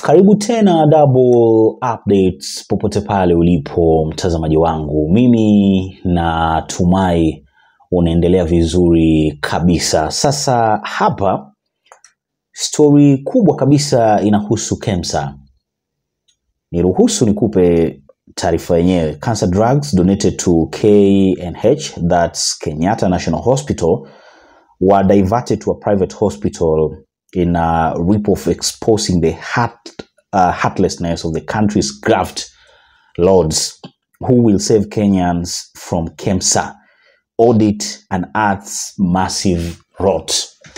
Karibu tena Double Updates popote pale ulipo mtazamaji wangu, mimi natumai unaendelea vizuri kabisa. Sasa hapa stori kubwa kabisa inahusu KEMSA. Niruhusu nikupe taarifa yenyewe. Cancer drugs donated to KNH, that's Kenyatta National Hospital, were diverted to a private hospital in a rip of exposing the heart, uh, heartlessness of the country's graft lords who will save Kenyans from KEMSA audit and earth's massive rot.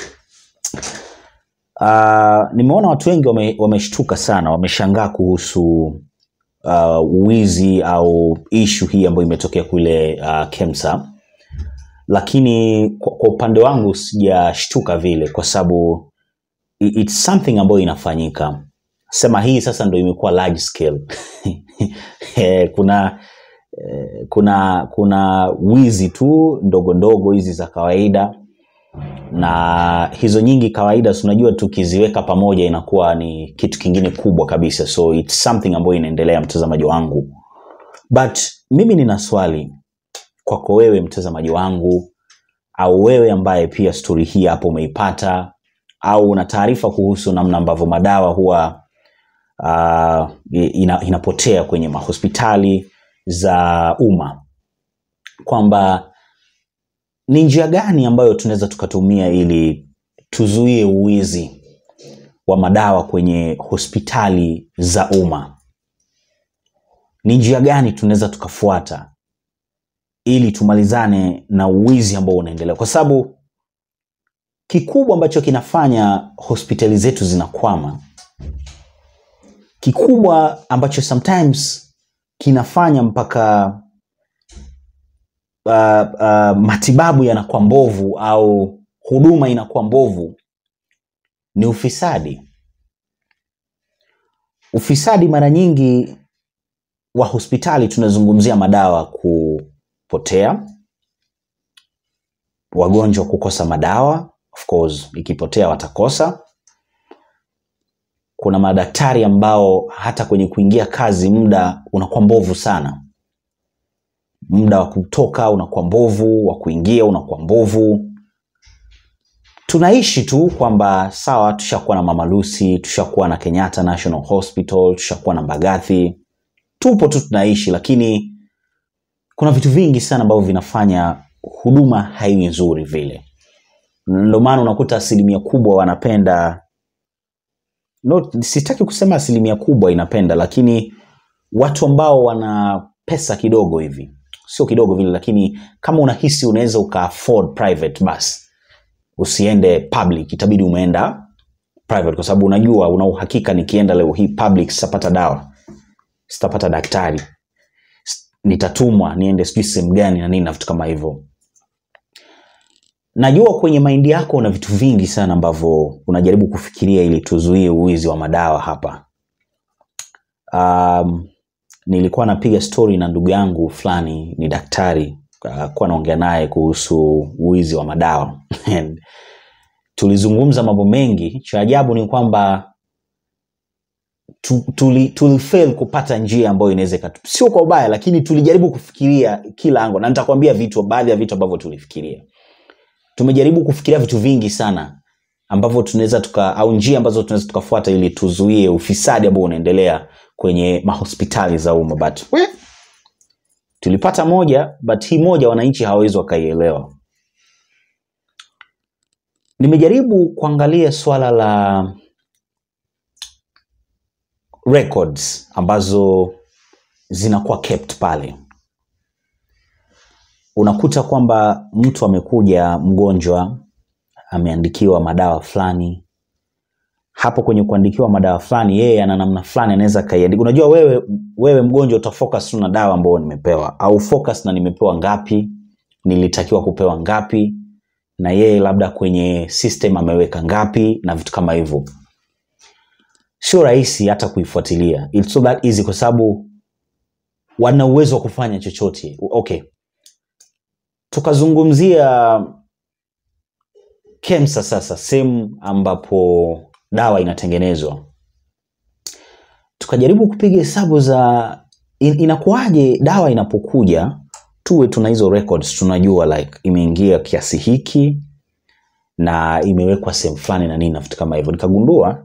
Uh, nimeona watu wengi wame- wameshtuka sana, wameshangaa kuhusu uh, wizi au ishu hii ambayo imetokea kule uh, KEMSA, lakini kwa, kwa upande wangu sijashtuka vile kwa sababu i- it's something ambayo inafanyika. Sema hii sasa ndo imekuwa large scale. Eh, kuna eh, kuna kuna wizi tu ndogo ndogo hizi za kawaida na hizo nyingi kawaida si unajua tukiziweka pamoja inakuwa ni kitu kingine kubwa kabisa so it's something ambayo inaendelea mtazamaji wangu but mimi nina swali kwako wewe mtazamaji wangu au wewe ambaye pia stori hii hapo umeipata au una taarifa kuhusu namna ambavyo madawa huwa uh, ina, inapotea kwenye mahospitali za umma kwamba ni njia gani ambayo tunaweza tukatumia ili tuzuie uwizi wa madawa kwenye hospitali za umma ni njia gani tunaweza tukafuata ili tumalizane na uwizi ambao unaendelea kwa sababu kikubwa ambacho kinafanya hospitali zetu zinakwama kikubwa ambacho sometimes kinafanya mpaka uh, uh, matibabu yanakuwa mbovu au huduma inakuwa mbovu ni ufisadi ufisadi mara nyingi wa hospitali tunazungumzia madawa kupotea wagonjwa kukosa madawa of course ikipotea watakosa kuna madaktari ambao hata kwenye kuingia kazi muda unakuwa mbovu sana muda wa kutoka unakuwa mbovu wa kuingia unakuwa mbovu tunaishi tu kwamba sawa tushakuwa na mama lucy tushakuwa na kenyatta national hospital tushakuwa na mbagathi tupo tu tunaishi lakini kuna vitu vingi sana ambavyo vinafanya huduma haiwi nzuri vile ndio maana unakuta asilimia kubwa wanapenda no, sitaki kusema asilimia kubwa inapenda lakini watu ambao wana pesa kidogo hivi sio kidogo vile lakini kama unahisi unaweza uka afford private basi usiende public itabidi umeenda private kwa sababu unajua una uhakika nikienda leo hii public sitapata dawa sitapata daktari s- nitatumwa niende sijui sehemu gani na nini na vitu kama hivyo najua kwenye maindi yako una vitu vingi sana ambavyo unajaribu kufikiria ili tuzuie uwizi wa madawa hapa um, nilikuwa napiga story na ndugu yangu fulani ni daktari uh, kuwa naongea naye kuhusu uwizi wa madawa And tulizungumza mambo mengi cha ajabu ni kwamba tu- tuli, tulifail kupata njia ambayo inaweza ikatu- sio kwa ubaya lakini tulijaribu kufikiria kila ango na nitakwambia vitu baadhi ya vitu ambavyo tulifikiria tumejaribu kufikiria vitu vingi sana ambavyo tunaweza tuka au njia ambazo tunaweza tukafuata ili tuzuie ufisadi ambao unaendelea kwenye mahospitali za umma but we, tulipata moja but hii moja wananchi hawawezi wakaielewa nimejaribu kuangalia swala la records ambazo zinakuwa kept pale unakuta kwamba mtu amekuja mgonjwa ameandikiwa madawa fulani hapo kwenye kuandikiwa madawa fulani yeye ana namna fulani anaweza kaiandika unajua wewe wewe mgonjwa utafocus tu na dawa ambayo nimepewa au focus na nimepewa ngapi nilitakiwa kupewa ngapi na yeye labda kwenye system ameweka ngapi na vitu kama hivyo sio rahisi hata kuifuatilia It's so that easy kwa sababu wana uwezo wa kufanya chochote okay tukazungumzia KEMSA sasa sehemu ambapo dawa inatengenezwa tukajaribu kupiga hesabu za in, inakuwaje dawa inapokuja tuwe tuna hizo records tunajua like imeingia kiasi hiki na imewekwa sehemu fulani na nini na vitu kama hivyo nikagundua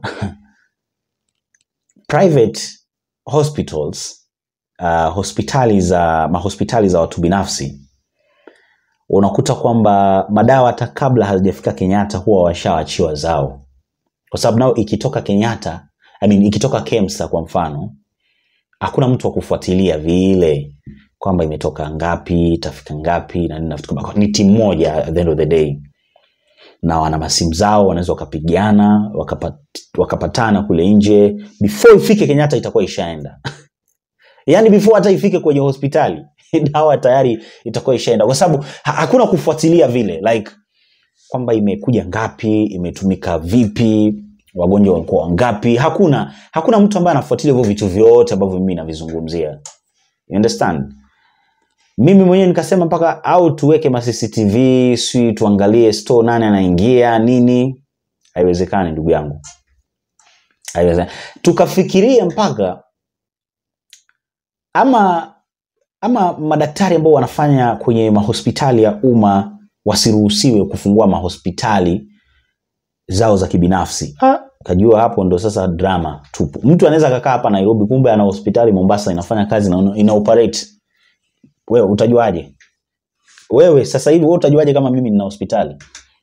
private hospitals uh, hospitali za mahospitali za watu binafsi unakuta kwamba madawa hata kabla hazijafika kenyatta huwa washawachiwa zao kwa sababu nao ikitoka kenyatta I mean, ikitoka kemsa kwa mfano hakuna mtu wa kufuatilia vile kwamba imetoka ngapi itafika ngapi na nini na vitu kama ni timu moja at the end of the day na wana masimu zao wanaweza wakapigana wakapat, wakapatana kule nje before ifike kenyatta itakuwa ishaenda yaani before hata ifike kwenye hospitali dawa tayari itakuwa ishaenda kwa sababu ha- hakuna kufuatilia vile like kwamba imekuja ngapi imetumika vipi wagonjwa walikuwa wangapi hakuna hakuna mtu ambaye anafuatilia hivyo vitu vyote ambavyo mimi navizungumzia you understand mimi mwenyewe nikasema mpaka au tuweke ma cctv si tuangalie store nani anaingia nini haiwezekani ndugu yangu haiwezekani tukafikiria mpaka ama ama madaktari ambao wanafanya kwenye mahospitali ya umma wasiruhusiwe kufungua mahospitali zao za kibinafsi Ah, kajua hapo ndo sasa drama tupu mtu anaweza akakaa hapa nairobi kumbe ana hospitali mombasa inafanya kazi na ina operate wewe utajuaje wewe sasa hivi wewe utajuaje kama mimi nina hospitali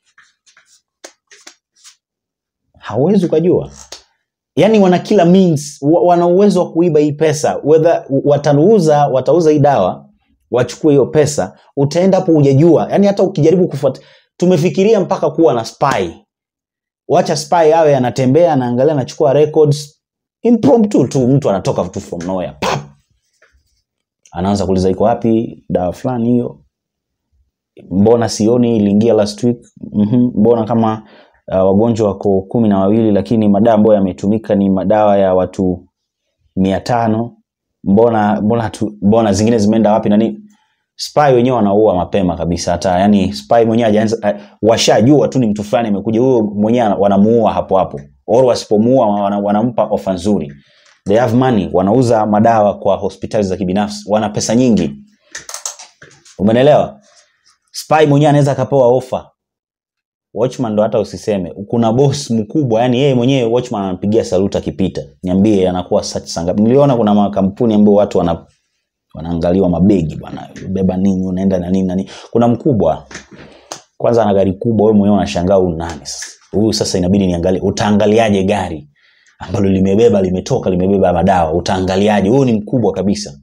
hauwezi ukajua yaani wana kila means wa- wana uwezo wa kuiba hii pesa whether watauza watauza hii dawa wachukue hiyo pesa utaenda hapo hujajua yaani hata ukijaribu kufuata tumefikiria mpaka kuwa na spy wacha spy awe anatembea anaangalia anachukua records impromptu tu mtu anatoka tu from nowhere pap anaanza kuuliza iko wapi dawa fulani hiyo mbona sioni iliingia last week mm-hmm. mbona kama uh, wagonjwa wako kumi na wawili lakini madawa ambayo yametumika ni madawa ya watu mia tano mbona mbona, tu, mbona zingine zimeenda wapi na nini spy wenyewe wanaua mapema kabisa hata yani spy mwenyewe hajaanza uh, washajua tu ni mtu fulani amekuja huyo mwenyewe ana- wanamuua hapo hapo or wasipomuua wana, wanampa ofa nzuri they have money wanauza madawa kwa hospitali za kibinafsi wana pesa nyingi umenelewa spy mwenyewe anaweza akapewa ofa watchman ndo hata usiseme kuna boss mkubwa yani yeye mwenyewe watchman anampigia saluti akipita niambie anakuwa such sangapi niliona kuna makampuni ambayo watu wana wanaangaliwa mabegi bwana beba nini unaenda na nini na nini kuna mkubwa kwanza ana gari kubwa wewe mwenyewe unashangaa huyu nani sasa huyu sasa inabidi niangalie utaangaliaje gari ambalo limebeba limetoka limebeba madawa utaangaliaje huyu ni mkubwa kabisa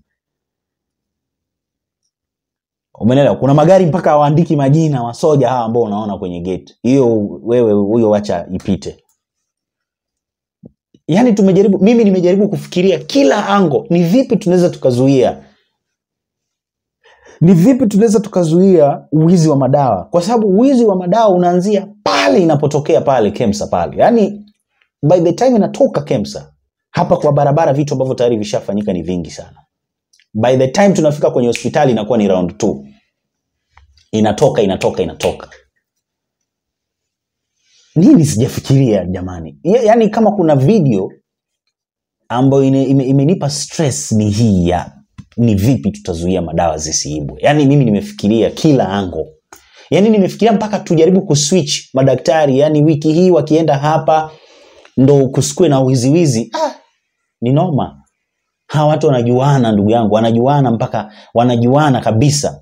umenelewa kuna magari mpaka hawaandiki majina wasoja hawa ambao unaona kwenye gate hiyo wewe huyo wacha ipite yaani tumejaribu mimi nimejaribu kufikiria kila ango ni vipi tunaweza tukazuia ni vipi tunaweza tukazuia uwizi wa madawa kwa sababu uwizi wa madawa unaanzia pale inapotokea pale kemsa pale yaani by the time inatoka kemsa hapa kwa barabara vitu ambavyo tayari vishafanyika ni vingi sana by the time tunafika kwenye hospitali inakuwa ni round two inatoka inatoka inatoka nini sijafikiria jamani Ya- yaani kama kuna video ambayo ine- ime- imenipa stress ni hii ya ni vipi tutazuia madawa zisiibwe yaani mimi nimefikiria kila ango yaani nimefikiria mpaka tujaribu kuswitch madaktari yaani wiki hii wakienda hapa ndo kusikue na wiziwizi ah, ni noma hawa watu wanajuana ndugu yangu wanajuana mpaka wanajuana kabisa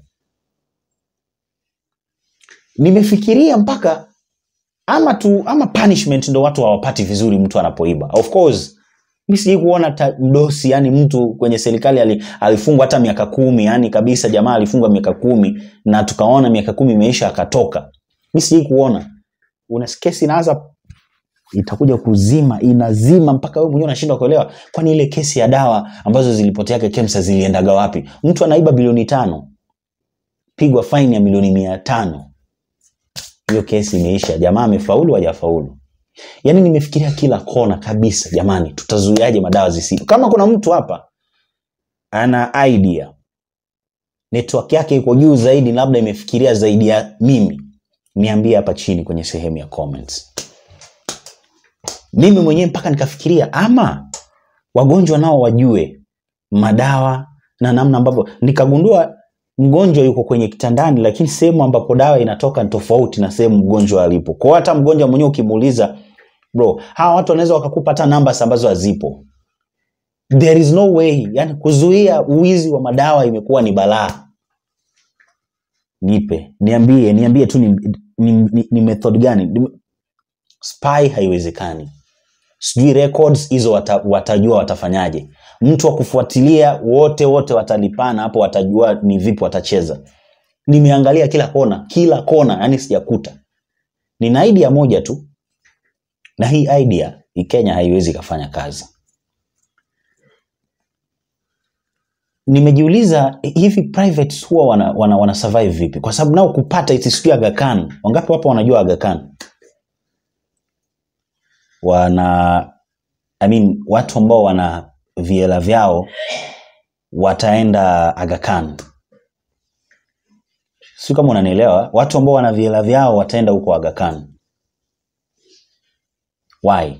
nimefikiria mpaka ama tu ama punishment ndo watu hawapati vizuri mtu anapoiba of course mi sijai kuona ta- mdosi yani mtu kwenye serikali ali, alifungwa hata miaka kumi yani kabisa jamaa alifungwa miaka kumi na tukaona miaka kumi imeisha akatoka mi sijai kuona una kesi inaanza itakuja kuzima inazima mpaka wewe mwenyewe unashindwa kuelewa kwani ile kesi ya dawa ambazo zilipoteaga kemsa ziliendaga wapi mtu anaiba bilioni tano pigwa faini ya milioni mia tano hiyo kesi imeisha jamaa amefaulu hajafaulu yaani nimefikiria kila kona kabisa jamani tutazuiaje madawa zisi kama kuna mtu hapa ana idea network yake iko juu zaidi labda imefikiria zaidi ya mimi niambie hapa chini kwenye sehemu ya comments mimi mwenyewe mpaka nikafikiria ama wagonjwa nao wajue madawa na namna ambavyo nikagundua mgonjwa yuko kwenye kitandani lakini sehemu ambapo dawa inatoka ni tofauti na sehemu mgonjwa alipo kwao hata mgonjwa mwenyewe ukimuuliza bro hawa watu wanaweza wakakupa hata namba ambazo hazipo there is no way yani kuzuia uwizi wa madawa imekuwa ni balaa nipe niambie niambie tu ni, ni, ni, ni method gani Ni- spy haiwezekani sijui records hizo wata, watajua watafanyaje mtu wa kufuatilia wote wote watalipana hapo watajua ni vipi watacheza nimeangalia kila kona kila kona yani sijakuta nina idea moja tu na hii idea hii kenya haiwezi ikafanya kazi nimejiuliza hivi privates huwa wana, wana, wana survive vipi kwa sababu nao kupata iti sijui Aga Khan wangapi hapa wanajua Aga Khan wana I mean, watu ambao wana viela vyao wataenda Aga Khan si kama unanielewa watu ambao wana viela vyao wataenda huko Aga Khan why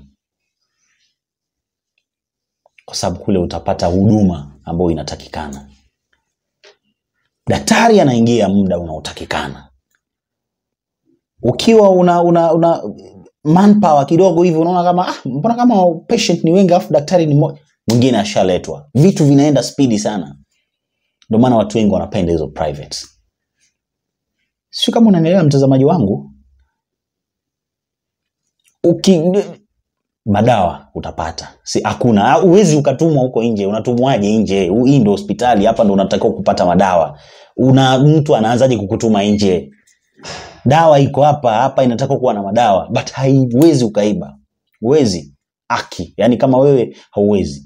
kwa sababu kule utapata huduma ambayo inatakikana daktari anaingia muda unaotakikana ukiwa una, una, una manpower kidogo hivi unaona kama ah, mbona kama patient ni wengi alafu daktari ni mmoja mwingine ashaletwa vitu vinaenda spidi sana ndio maana watu wengi wanapenda hizo privates sio kama unanielewa mtazamaji wangu Uki, madawa utapata si hakuna uwezi ukatumwa huko nje unatumwaje nje Hu- hii ndo hospitali hapa ndo unatakiwa kupata madawa una mtu anaanzaje kukutuma nje dawa iko hapa hapa inatakiwa kuwa na madawa but haiwezi ukaiba huwezi aki yani kama wewe hauwezi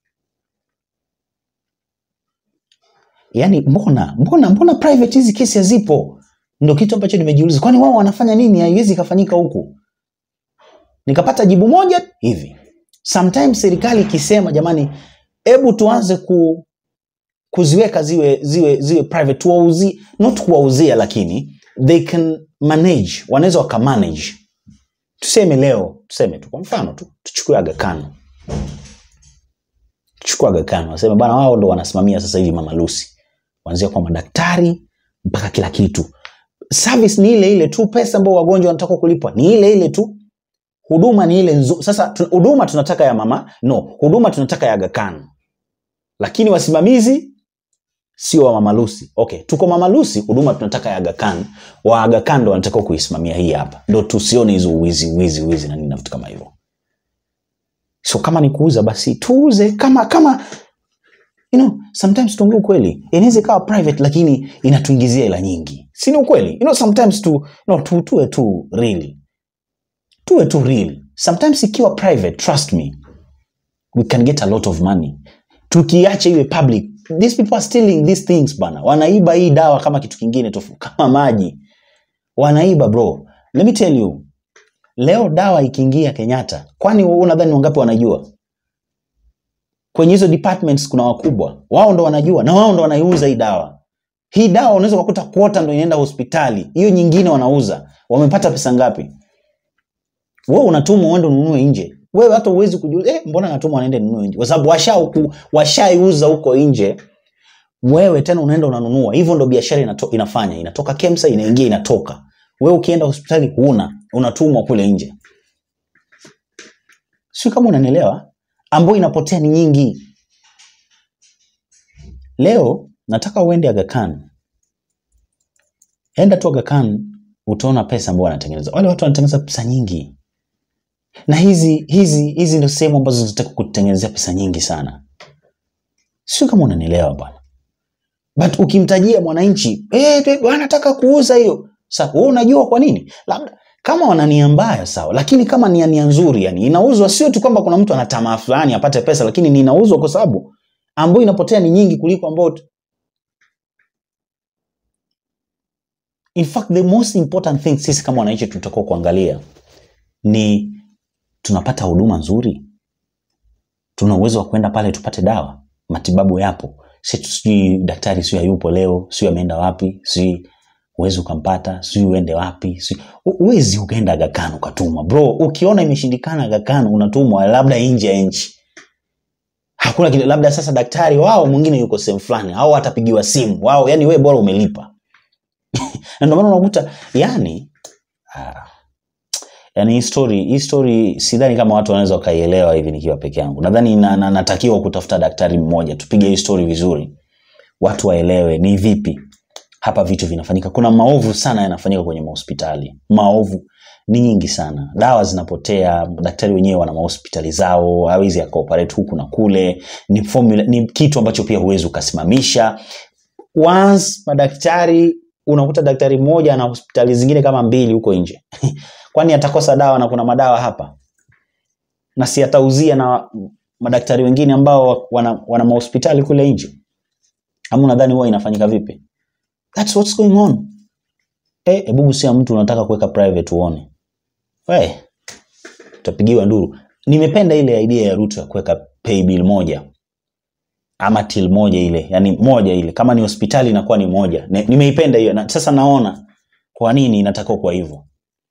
yani mbona mbona mbona private hizi kesi hazipo ndo kitu ambacho nimejiuliza kwani wao wanafanya nini haiwezi ikafanyika huku nikapata jibu moja hivi sometimes serikali ikisema jamani hebu tuanze ku kuziweka ziwe ziwe ziwe private tuwauzi not kuwauzia lakini they can manage wanaweza wakamanage tuseme leo tuseme tu kwa mfano tu tuchukue Aga Khan tuchukue Aga Khan waseme bana wao ndo wanasimamia sasa hivi Mama Lucy kuanzia kwa madaktari mpaka kila kitu service ni ile ile tu pesa ambayo wagonjwa wanataka kulipwa ni ile ile tu huduma ni ile nzuri sasa tu- huduma tunataka ya mama no huduma tunataka ya Aga Khan lakini wasimamizi sio wa Mama Lucy. Okay, tuko Mama Lucy, huduma tunataka ya Aga Khan. Wa Aga Khan ndo wanataka kuisimamia hii hapa, ndo tusione hizo uwizi uwizi uwizi na nini na vitu kama hivyo. So kama ni kuuza basi tuuze kama kama you know, sometimes tuongee ukweli, inaweza ikawa private lakini inatuingizia hela nyingi, si ni ukweli? You know, sometimes tu, no, tu tuwe tu real, tuwe tu real. Sometimes ikiwa private, trust me, we can get a lot of money tukiacha iwe public these people are stealing these things bana wanaiba hii dawa kama kitu kingine tofu kama maji wanaiba bro let me tell you leo dawa ikiingia kenyatta kwani wewe unadhani wangapi wanajua kwenye hizo departments kuna wakubwa wao ndo wanajua na wao ndo wanaiuza hii dawa hii dawa unaweza kukuta kuota ndo inaenda hospitali hiyo nyingine wanauza wamepata pesa ngapi wewe unatumwa uende ununue nje wewe hata uwezi kujua eh, mbona natumwa naende ninunue nje kwa sababu washauku- washaiuza huko nje wewe tena unaenda unanunua hivyo ndo biashara inato, inafanya inatoka kemsa inaingia inatoka wewe ukienda hospitali huna unatumwa kule nje si kama unanielewa ambayo inapotea ni nyingi leo nataka uende Aga Khan enda tu Aga Khan utaona pesa ambayo wanatengeneza wale watu wanatengeneza pesa nyingi na hizi hizi hizi ndio sehemu ambazo zinataka kutengenezea pesa nyingi sana sio kama unanielewa bwana but ukimtajia mwananchi eh, eh, wanataka kuuza hiyo sasa wewe unajua kwa nini labda kama wana nia mbaya sawa lakini kama nia nia nzuri yani inauzwa sio tu kwamba kuna mtu ana tamaa fulani apate pesa lakini ni inauzwa kwa sababu ambayo inapotea ni nyingi kuliko ambayo in fact the most important thing sisi kama wananchi tutakuwa kuangalia ni tunapata huduma nzuri tuna uwezo wa kwenda pale tupate dawa matibabu yapo si tu- sijui daktari sio hayupo leo sio ameenda wapi sijui huwezi ukampata sijui uende wapi sijui- hu- huwezi ukaenda Aga Khan ukatumwa bro ukiona imeshindikana Aga Khan unatumwa labda nje ya nchi hakuna kile labda sasa daktari wao mwingine yuko sehemu fulani au atapigiwa simu wao yani wewe bora umelipa na ndio maana unakuta yani ah, yani hii story hii story sidhani kama watu wanaweza wakaielewa hivi nikiwa peke yangu nadhani na, na, natakiwa kutafuta daktari mmoja tupige hii story vizuri watu waelewe ni vipi hapa vitu vinafanyika kuna maovu sana yanafanyika kwenye mahospitali maovu ni nyingi sana dawa zinapotea daktari wenyewe wana mahospitali zao hawezi akaoperate huku na kule ni formula, ni kitu ambacho pia huwezi ukasimamisha once madaktari unakuta daktari mmoja ana hospitali zingine kama mbili huko nje kwani atakosa dawa na kuna madawa hapa na si atauzia na madaktari wengine ambao wana, wana mahospitali kule nje ama unadhani huwa inafanyika vipi That's what's going on eh hebu gusia mtu unataka kuweka private uone we utapigiwa nduru nimependa ile idea ya Ruto ya kuweka pay bill moja ama till moja ile yani moja ile kama ni hospitali inakuwa ni moja Ne- nimeipenda hiyo na sasa naona kwa nini inatakiwa kuwa hivyo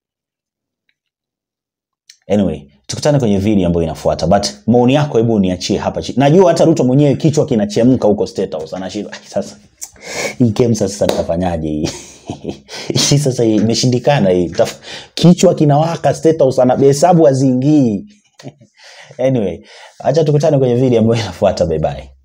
anyway tukutane kwenye video ambayo inafuata but maoni yako hebu uniachie hapa chini najua hata ruto mwenyewe kichwa kinachemka huko state house anashindwa "Ai, sasa hii game sasa nitafanyaje hii hii sasa imeshindikana hii Taf- kichwa kinawaka state house anahesabu haziingii anyway acha tukutane kwenye video ambayo inafuata bye bye